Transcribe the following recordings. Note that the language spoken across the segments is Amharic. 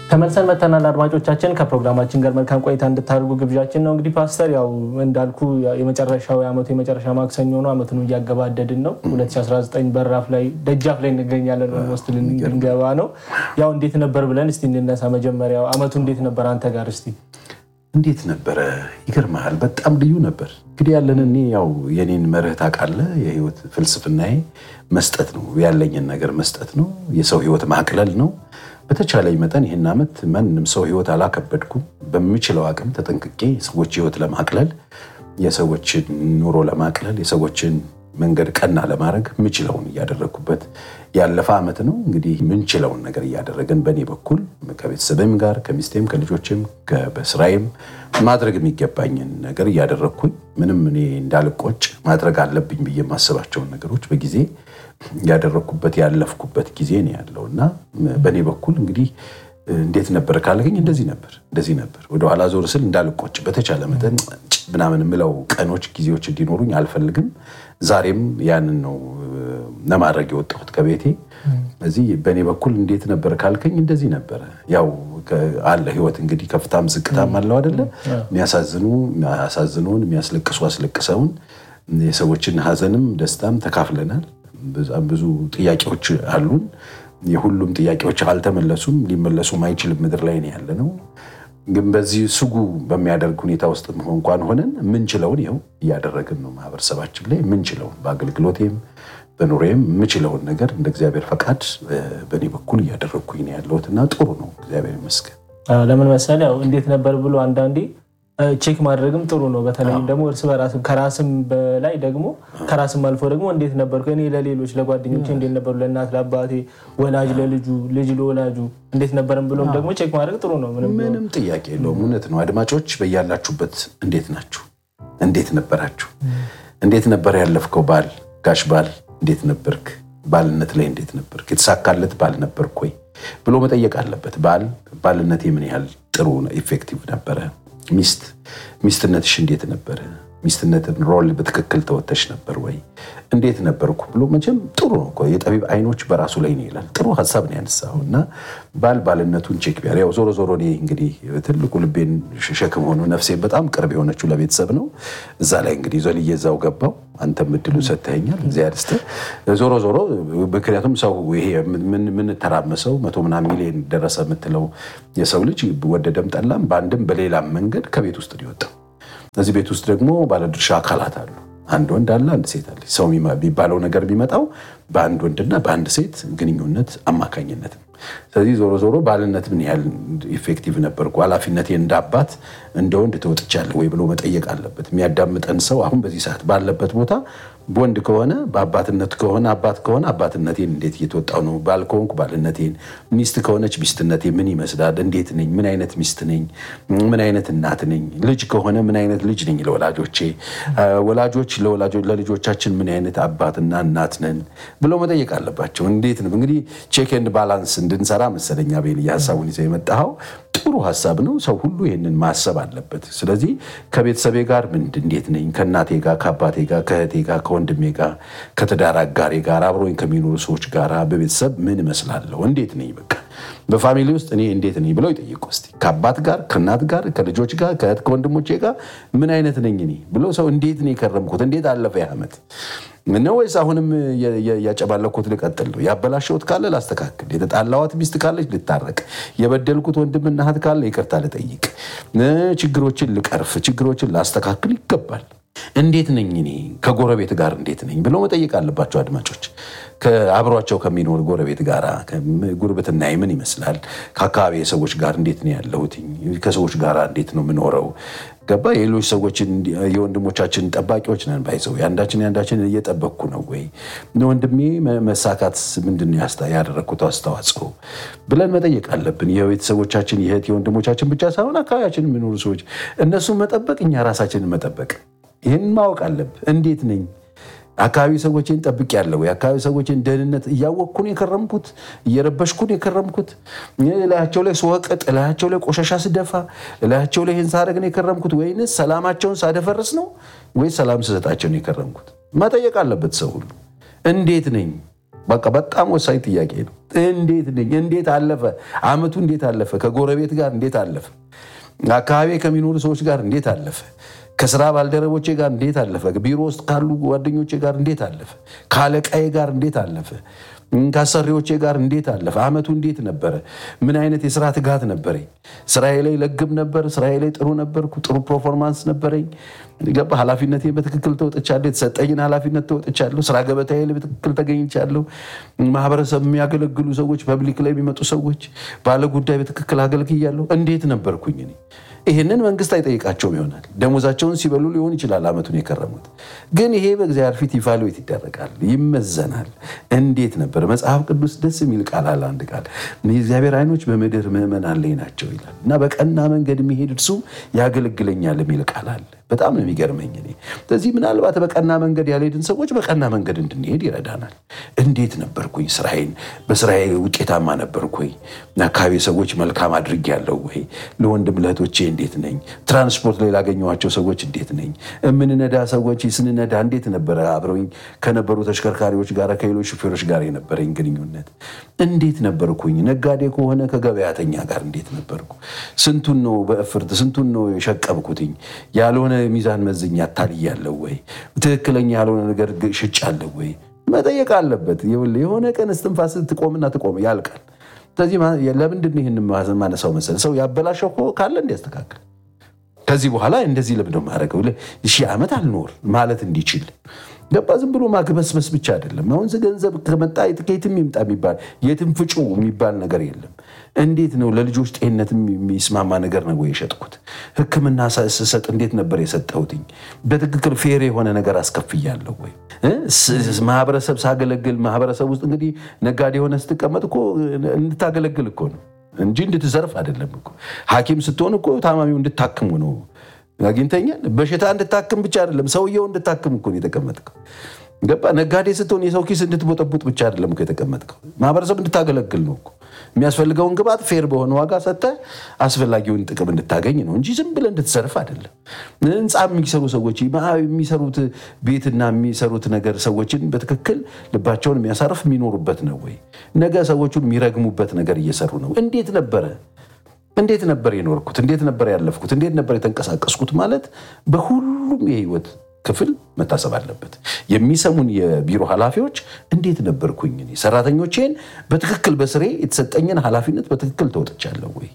ተመልሰን መተናል። አድማጮቻችን ከፕሮግራማችን ጋር መልካም ቆይታ እንድታደርጉ ግብዣችን ነው። እንግዲህ ፓስተር ያው እንዳልኩ የመጨረሻው የዓመቱ የመጨረሻ ማክሰኞ ነው። ዓመቱን እያገባደድን ነው። 2019 በራፍ ላይ ደጃፍ ላይ እንገኛለን። ኦልሞስት ልንገባ ነው። ያው እንዴት ነበር ብለን እስቲ እንነሳ። መጀመሪያው ዓመቱ እንዴት ነበር አንተ ጋር እስቲ? እንዴት ነበረ? ይገርመሃል፣ በጣም ልዩ ነበር። እንግዲህ ያለን እኔ ያው የኔን መርህ ታውቃለህ፣ የህይወት ፍልስፍናዬ መስጠት ነው። ያለኝን ነገር መስጠት ነው። የሰው ህይወት ማቅለል ነው። በተቻለኝ መጠን ይህን ዓመት ማንም ሰው ህይወት አላከበድኩም። በምችለው አቅም ተጠንቅቄ የሰዎች ህይወት ለማቅለል፣ የሰዎችን ኑሮ ለማቅለል፣ የሰዎችን መንገድ ቀና ለማድረግ ምችለውን እያደረግኩበት ያለፈ ዓመት ነው። እንግዲህ ምንችለውን ነገር እያደረግን በእኔ በኩል ከቤተሰብም ጋር ከሚስቴም ከልጆችም በስራዬም ማድረግ የሚገባኝን ነገር እያደረግኩኝ ምንም እኔ እንዳልቆጭ ማድረግ አለብኝ ብዬ የማስባቸውን ነገሮች በጊዜ ያደረግኩበት ያለፍኩበት ጊዜ ነው ያለው እና በእኔ በኩል እንግዲህ እንዴት ነበር ካልከኝ እንደዚህ ነበር እንደዚህ ነበር። ወደኋላ ዞር ስል እንዳልቆጭ በተቻለ መጠን ምናምን የምለው ቀኖች ጊዜዎች እንዲኖሩኝ አልፈልግም። ዛሬም ያንን ነው ለማድረግ የወጣሁት ከቤቴ። እዚህ በእኔ በኩል እንዴት ነበር ካልከኝ እንደዚህ ነበረ። ያው አለ ህይወት እንግዲህ ከፍታም ዝቅታም አለው አይደለ? የሚያሳዝኑ አሳዝኑን፣ የሚያስለቅሱ አስለቅሰውን፣ የሰዎችን ሀዘንም ደስታም ተካፍለናል። በጣም ብዙ ጥያቄዎች አሉን። የሁሉም ጥያቄዎች አልተመለሱም፣ ሊመለሱም አይችልም። ምድር ላይ ነው ያለ ነው። ግን በዚህ ስጉ በሚያደርግ ሁኔታ ውስጥ እንኳን ሆነን ምንችለውን ይኸው እያደረግን ነው። ማህበረሰባችን ላይ ምንችለውን በአገልግሎቴም በኑሬም የምችለውን ነገር እንደ እግዚአብሔር ፈቃድ በእኔ በኩል እያደረግኩኝ ነው ያለሁት እና ጥሩ ነው፣ እግዚአብሔር ይመስገን። ለምን መሰለህ ያው እንዴት ነበር ብሎ አንዳንዴ ቼክ ማድረግም ጥሩ ነው። በተለይም ደግሞ እርስ በራስም ከራስም በላይ ደግሞ ከራስም አልፎ ደግሞ እንዴት ነበርኩ እኔ ለሌሎች ለጓደኞቼ እንዴት ነበሩ፣ ለእናት ለአባቴ፣ ወላጅ ለልጁ፣ ልጅ ለወላጁ እንዴት ነበርም ብሎም ደግሞ ቼክ ማድረግ ጥሩ ነው። ምንም ጥያቄ የለውም። እውነት ነው። አድማጮች በያላችሁበት እንዴት ናችሁ? እንዴት ነበራችሁ? እንዴት ነበር ያለፍከው ባል ጋሽ ባል እንዴት ነበርክ? ባልነት ላይ እንዴት ነበርክ? የተሳካለት ባል ነበርክ ወይ ብሎ መጠየቅ አለበት። ባል ባልነቴ ምን ያህል ጥሩ ኢፌክቲቭ ነበረ? ሚስት ሚስትነትሽ እንዴት ነበረ? ሚስትነትን ሮል በትክክል ተወተሽ ነበር ወይ? እንዴት ነበርኩ ብሎ መቼም ጥሩ ነው እኮ የጠቢብ አይኖች በራሱ ላይ ነው ይላል። ጥሩ ሀሳብ ነው ያነሳው እና ባል ባልነቱን ቼክ ቢያር ያው ዞሮ ዞሮ እኔ እንግዲህ ትልቁ ልቤን ሸክም ሆኖ ነፍሴ በጣም ቅርብ የሆነችው ለቤተሰብ ነው። እዛ ላይ እንግዲህ ዘልዬ እዛው ገባው። አንተም እድሉ ሰጥተኸኛል፣ እግዚአብሔር ይስጥህ። ዞሮ ዞሮ ምክንያቱም ሰው ይሄ የምንተራመሰው መቶ ምናምን ሚሊዮን ደረሰ የምትለው የሰው ልጅ ወደደም ጠላም በአንድም በሌላም መንገድ ከቤት ውስጥ ነው የወጣው። እዚህ ቤት ውስጥ ደግሞ ባለድርሻ አካላት አሉ። አንድ ወንድ አለ፣ አንድ ሴት አለ። ሰው የሚባለው ነገር የሚመጣው በአንድ ወንድና በአንድ ሴት ግንኙነት አማካኝነት ነው። ስለዚህ ዞሮ ዞሮ ባልነት ምን ያህል ኢፌክቲቭ ነበርኩ፣ ኃላፊነቴ እንደ አባት እንደ ወንድ ተወጥቻለሁ ወይ ብሎ መጠየቅ አለበት። የሚያዳምጠን ሰው አሁን በዚህ ሰዓት ባለበት ቦታ ወንድ ከሆነ በአባትነት ከሆነ አባት ከሆነ አባትነቴን እንዴት እየተወጣው ነው? ባል ከሆንኩ ባልነቴን፣ ሚስት ከሆነች ሚስትነቴ ምን ይመስላል? እንዴት ነኝ? ምን አይነት ሚስት ነኝ? ምን አይነት እናት ነኝ? ልጅ ከሆነ ምን አይነት ልጅ ነኝ ለወላጆቼ? ወላጆች ለልጆቻችን ምን አይነት አባትና እናት ነን ብለው መጠየቅ አለባቸው። እንዴት ነው እንግዲህ ቼክ ኤንድ ባላንስ እንድንሰራ መሰለኛ ቤል ሀሳቡን ይዘው የመጣኸው ጥሩ ሀሳብ ነው። ሰው ሁሉ ይህንን ማሰብ አለበት። ስለዚህ ከቤተሰቤ ጋር ምንድን እንዴት ነኝ? ከእናቴ ጋር፣ ከአባቴ ጋር፣ ከእህቴ ጋር፣ ከወንድሜ ጋር፣ ከትዳር አጋሬ ጋር፣ አብሮኝ ከሚኖሩ ሰዎች ጋር በቤተሰብ ምን እመስላለሁ? እንዴት ነኝ? በቃ በፋሚሊ ውስጥ እኔ እንዴት ነኝ ብለው ይጠይቁ እስኪ። ከአባት ጋር፣ ከእናት ጋር፣ ከልጆች ጋር፣ ከእህት ከወንድሞቼ ጋር ምን አይነት ነኝ እኔ ብለው ሰው እንዴት ነው የከረምኩት? እንዴት አለፈ ዓመት ነው ወይስ አሁንም ያጨባለኩት ልቀጥል ነው? ያበላሸሁት ካለ ላስተካክል፣ የተጣላዋት ሚስት ካለች ልታረቅ፣ የበደልኩት ወንድምና እህት ካለ ይቅርታ ልጠይቅ፣ ችግሮችን ልቀርፍ፣ ችግሮችን ላስተካክል ይገባል። እንዴት ነኝ እኔ ከጎረቤት ጋር እንዴት ነኝ ብለው መጠየቅ አለባቸው አድማጮች። አብሯቸው ከሚኖር ጎረቤት ጋር ጉርብትና ምን ይመስላል? ከአካባቢ ሰዎች ጋር እንዴት ነው ያለሁት? ከሰዎች ጋር እንዴት ነው የምኖረው? ገባ የሌሎች ሰዎችን የወንድሞቻችን ጠባቂዎች ነን ባይዘው የአንዳችን የአንዳችን እየጠበቅኩ ነው ወይ ወንድሜ መሳካት ምንድን ነው ያደረግኩት አስተዋጽኦ ብለን መጠየቅ አለብን። የቤተሰቦቻችን የእህት የወንድሞቻችን ብቻ ሳይሆን አካባቢያችን የሚኖሩ ሰዎች እነሱን መጠበቅ እኛ ራሳችንን መጠበቅ ይህን ማወቅ አለብን። እንዴት ነኝ አካባቢ ሰዎችን ጠብቅ ያለው የአካባቢ ሰዎችን ደህንነት እያወቅኩን የከረምኩት እየረበሽኩን የከረምኩት እላያቸው ላይ ስወቅጥ እላያቸው ላይ ቆሻሻ ስደፋ እላያቸው ላይ ይህን ሳደርግ ነው የከረምኩት ወይንስ ሰላማቸውን ሳደፈርስ ነው ወይስ ሰላም ስሰጣቸው ነው የከረምኩት? መጠየቅ አለበት ሰው ሁሉ። እንዴት ነኝ በቃ በጣም ወሳኝ ጥያቄ ነው። እንዴት ነኝ? እንዴት አለፈ አመቱ? እንዴት አለፈ? ከጎረቤት ጋር እንዴት አለፈ? አካባቢ ከሚኖሩ ሰዎች ጋር እንዴት አለፈ? ከስራ ባልደረቦቼ ጋር እንዴት አለፈ? ቢሮ ውስጥ ካሉ ጓደኞቼ ጋር እንዴት አለፈ? ከአለቃዬ ጋር እንዴት አለፈ? ከአሰሪዎቼ ጋር እንዴት አለፈ? አመቱ እንዴት ነበረ? ምን አይነት የስራ ትጋት ነበረኝ? ስራዬ ላይ ለግብ ነበር? ስራዬ ላይ ጥሩ ነበርኩ? ጥሩ ፐርፎርማንስ ነበረኝ? ገባ ኃላፊነቴን በትክክል ተወጥቻለሁ። የተሰጠኝን ኃላፊነት ተወጥቻለሁ። ስራ ገበታዬ ላይ በትክክል ተገኝቻለሁ። ማህበረሰብ የሚያገለግሉ ሰዎች፣ ፐብሊክ ላይ የሚመጡ ሰዎች፣ ባለ ጉዳይ በትክክል አገልግያለሁ። እንዴት ነበርኩኝ እኔ? ይህንን መንግስት አይጠይቃቸውም ይሆናል። ደሞዛቸውን ሲበሉ ሊሆን ይችላል አመቱን የከረሙት። ግን ይሄ በእግዚአብሔር ፊት ኢቫሉዌት ይደረጋል፣ ይመዘናል። እንዴት ነበር? መጽሐፍ ቅዱስ ደስ የሚል ቃል አለ። አንድ ቃል የእግዚአብሔር ዓይኖች በምድር ምዕመናን ላይ ናቸው ይላል እና በቀና መንገድ የሚሄድ እርሱ ያገለግለኛል የሚል ቃል አለ። በጣም ነው የሚገርመኝ እኔ። ስለዚህ ምናልባት በቀና መንገድ ያልሄድን ሰዎች በቀና መንገድ እንድንሄድ ይረዳናል። እንዴት ነበርኩኝ? ስራዬን በስራዬ ውጤታማ ነበርኩኝ? አካባቢ ሰዎች መልካም አድርጌያለሁ ወይ? ለወንድም ለእህቶቼ እንዴት ነኝ? ትራንስፖርት ላይ ላገኘኋቸው ሰዎች እንዴት ነኝ? የምንነዳ ሰዎች ስንነዳ እንዴት ነበረ? አብረውኝ ከነበሩ ተሽከርካሪዎች ጋር ከሌሎች ሹፌሮች ጋር የነበረኝ ግንኙነት እንዴት ነበርኩኝ? ነጋዴ ከሆነ ከገበያተኛ ጋር እንዴት ነበርኩ? ስንቱን ነው በእፍርት ስንቱን ነው የሸቀብኩትኝ? ያልሆነ ሚዛን መዝኛ አታልያለሁ ወይ? ትክክለኛ ያልሆነ ነገር ሽጫለሁ ወይ? መጠየቅ አለበት። የሆነ ቀን እስትንፋስ ትቆምና ትቆም ያልቃል። ስለዚህ ለምንድን ነው ይህን ማነሳው መሰለህ? ሰው ያበላሸው ካለ እንዲያስተካክል ከዚህ በኋላ እንደዚህ ለምንድን ነው የማደርገው ሺህ ዓመት አልኖር ማለት እንዲችል ገባ። ዝም ብሎ ማግበስበስ ብቻ አይደለም። አሁን ገንዘብ ከመጣ ከየትም ይምጣ የሚባል የትም ፍጩ የሚባል ነገር የለም። እንዴት ነው ለልጆች ጤንነት የሚስማማ ነገር ነው ወይ የሸጥኩት? ሕክምና ስሰጥ እንዴት ነበር የሰጠሁትኝ? በትክክል ፌር የሆነ ነገር አስከፍያለሁ ወይ? ማህበረሰብ ሳገለግል ማህበረሰብ ውስጥ እንግዲህ ነጋዴ የሆነ ስትቀመጥ እኮ እንድታገለግል እኮ ነው እንጂ እንድትዘርፍ አይደለም እኮ። ሐኪም ስትሆን እኮ ታማሚው እንድታክሙ ነው አግኝተኛል። በሽታ እንድታክም ብቻ አይደለም ሰውየው እንድታክም እኮ ነው የተቀመጥከው። ገባ። ነጋዴ ስትሆን የሰው ኪስ እንድትቦጠቡጥ ብቻ አይደለም እኮ የተቀመጥከው። ማህበረሰብ እንድታገለግል ነው እኮ። የሚያስፈልገውን ግብዓት ፌር በሆነ ዋጋ ሰጥተህ አስፈላጊውን ጥቅም እንድታገኝ ነው እንጂ ዝም ብለህ እንድትዘርፍ አይደለም። ህንፃ የሚሰሩ ሰዎች የሚሰሩት ቤትና የሚሰሩት ነገር ሰዎችን በትክክል ልባቸውን የሚያሳርፍ የሚኖሩበት ነው ወይ? ነገ ሰዎቹን የሚረግሙበት ነገር እየሰሩ ነው? እንዴት ነበረ እንዴት ነበር የኖርኩት? እንዴት ነበር ያለፍኩት? እንዴት ነበር የተንቀሳቀስኩት? ማለት በሁሉም የህይወት ክፍል መታሰብ አለበት። የሚሰሙን የቢሮ ኃላፊዎች እንዴት ነበርኩኝ? እኔ ሰራተኞቼን በትክክል በስሬ የተሰጠኝን ኃላፊነት በትክክል ተወጥቻለሁ ወይ?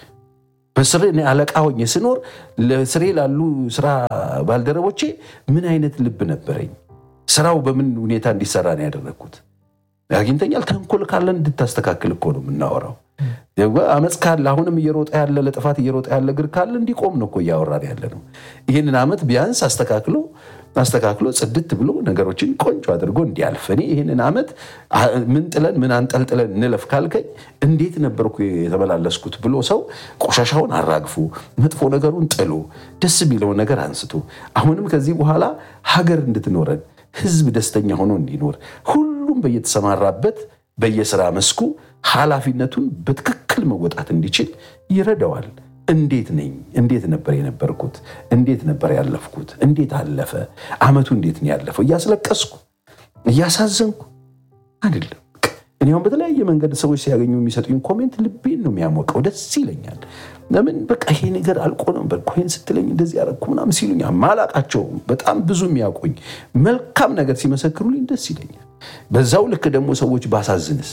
በስሬ እኔ አለቃ ሆኜ ስኖር ለስሬ ላሉ ስራ ባልደረቦቼ ምን አይነት ልብ ነበረኝ? ስራው በምን ሁኔታ እንዲሰራ ነው ያደረግኩት? አግኝተኛል። ተንኮል ካለን እንድታስተካክል እኮ ነው የምናወራው። አመፅ ካለ አሁንም እየሮጠ ያለ ለጥፋት እየሮጠ ያለ እግር ካለ እንዲቆም ነው እኮ እያወራን ያለ ነው። ይህንን ዓመት ቢያንስ አስተካክሎ አስተካክሎ ጽድት ብሎ ነገሮችን ቆንጆ አድርጎ እንዲያልፍ እኔ ይህንን ዓመት ምን ጥለን ምን አንጠልጥለን እንለፍ ካልከኝ እንዴት ነበርኩ የተመላለስኩት ብሎ ሰው ቆሻሻውን አራግፎ መጥፎ ነገሩን ጥሎ ደስ የሚለውን ነገር አንስቶ አሁንም ከዚህ በኋላ ሀገር እንድትኖረን ህዝብ ደስተኛ ሆኖ እንዲኖር ሁሉም በየተሰማራበት በየስራ መስኩ ኃላፊነቱን በትክክል መወጣት እንዲችል ይረዳዋል። እንዴት ነኝ? እንዴት ነበር የነበርኩት? እንዴት ነበር ያለፍኩት? እንዴት አለፈ ዓመቱ? እንዴት ነው ያለፈው? እያስለቀስኩ እያሳዘንኩ አይደለም። እኔ አሁን በተለያየ መንገድ ሰዎች ሲያገኙ የሚሰጡኝ ኮሜንት ልቤን ነው የሚያሞቀው፣ ደስ ይለኛል። ለምን በቃ ይሄ ነገር አልቆ ነበር ኮይን ስትለኝ እንደዚህ ያደረኩ ምናምን ሲሉኝ ማላቃቸው በጣም ብዙ የሚያውቁኝ መልካም ነገር ሲመሰክሩልኝ ደስ ይለኛል። በዛው ልክ ደግሞ ሰዎች ባሳዝንስ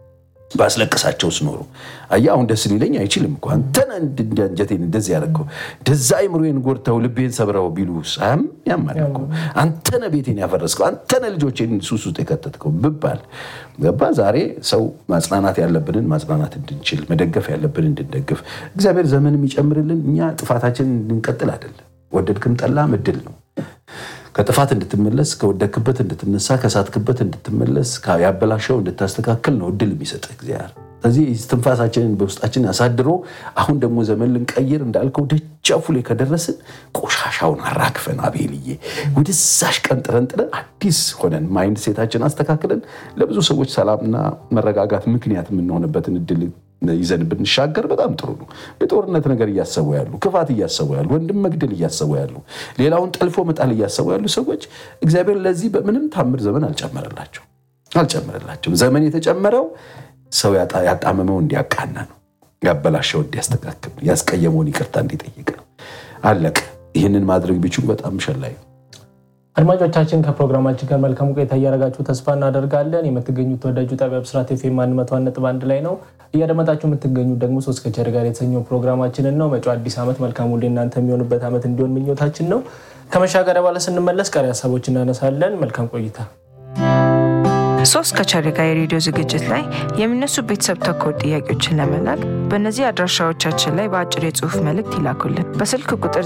ባስለቅሳቸው ስኖሩ አያ አሁን ደስ ሊለኝ አይችልም እኮ አንተነ አንጀቴን እንደዚህ ያደረገው እንደዛ አይምሮዬን ጎድተው ልቤን ሰብረው ቢሉ ሳያም ያማል እኮ አንተነ ቤቴን ያፈረስከው አንተነ ልጆቼን ሱስ ውስጥ የከተትከው ብባል ገባ። ዛሬ ሰው ማጽናናት ያለብንን ማጽናናት እንድንችል መደገፍ ያለብን እንድንደግፍ እግዚአብሔር ዘመን የሚጨምርልን እኛ ጥፋታችንን እንድንቀጥል አይደለም። ወደድክም ጠላም እድል ነው ከጥፋት እንድትመለስ ከወደክበት እንድትነሳ ከሳትክበት እንድትመለስ ያበላሸው እንድታስተካከል ነው እድል የሚሰጥ እግዚአብሔር። ስለዚህ ትንፋሳችንን በውስጣችን አሳድሮ አሁን ደግሞ ዘመን ልንቀይር እንዳልከው ደጃፉ ላይ ከደረስን ቆሻሻውን አራግፈን አቤልዬ ወደዛሽ ቀን ጥረን ጥረን አዲስ ሆነን ማይንድ ሴታችን አስተካክለን ለብዙ ሰዎች ሰላምና መረጋጋት ምክንያት የምንሆንበትን እድል ይዘን ብንሻገር በጣም ጥሩ ነው። የጦርነት ነገር እያሰቡ ያሉ፣ ክፋት እያሰቡ ያሉ፣ ወንድም መግደል እያሰቡ ያሉ፣ ሌላውን ጠልፎ መጣል እያሰቡ ያሉ ሰዎች እግዚአብሔር ለዚህ በምንም ታምር ዘመን አልጨመረላቸው። አልጨመረላቸውም። ዘመን የተጨመረው ሰው ያጣመመው እንዲያቃና ነው። ያበላሸው እንዲያስተካክል ነው። ያስቀየመውን ይቅርታ እንዲጠይቅ ነው። አለቀ። ይህንን ማድረግ ቢችሉ በጣም ሸላይ ነው። አድማጮቻችን ከፕሮግራማችን ጋር መልካም ቆይታ እያደረጋችሁ ተስፋ እናደርጋለን። የምትገኙት ተወዳጁ ጣቢያ ብስራት ኤፍ ኤም አንድ መቶ አንድ ነጥብ አንድ ላይ ነው። እያደመጣችሁ የምትገኙት ደግሞ ሶስት ከቸር ጋር የተሰኘው ፕሮግራማችንን ነው። መጪው አዲስ ዓመት መልካም ሁሌ እናንተ የሚሆንበት ዓመት እንዲሆን ምኞታችን ነው። ከመሻገሪያ በኋላ ስንመለስ ቀሪ ሀሳቦች እናነሳለን። መልካም ቆይታ። ሶስት ከቸር ጋር የሬዲዮ ዝግጅት ላይ የሚነሱ ቤተሰብ ተኮር ጥያቄዎችን ለመላክ በእነዚህ አድራሻዎቻችን ላይ በአጭር የጽሁፍ መልእክት ይላኩልን። በስልክ ቁጥር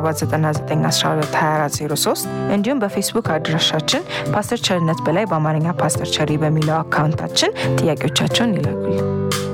0799122403 እንዲሁም በፌስቡክ አድራሻችን ፓስተር ቸርነት በላይ በአማርኛ ፓስተር ቸሪ በሚለው አካውንታችን ጥያቄዎቻቸውን ይላኩልን።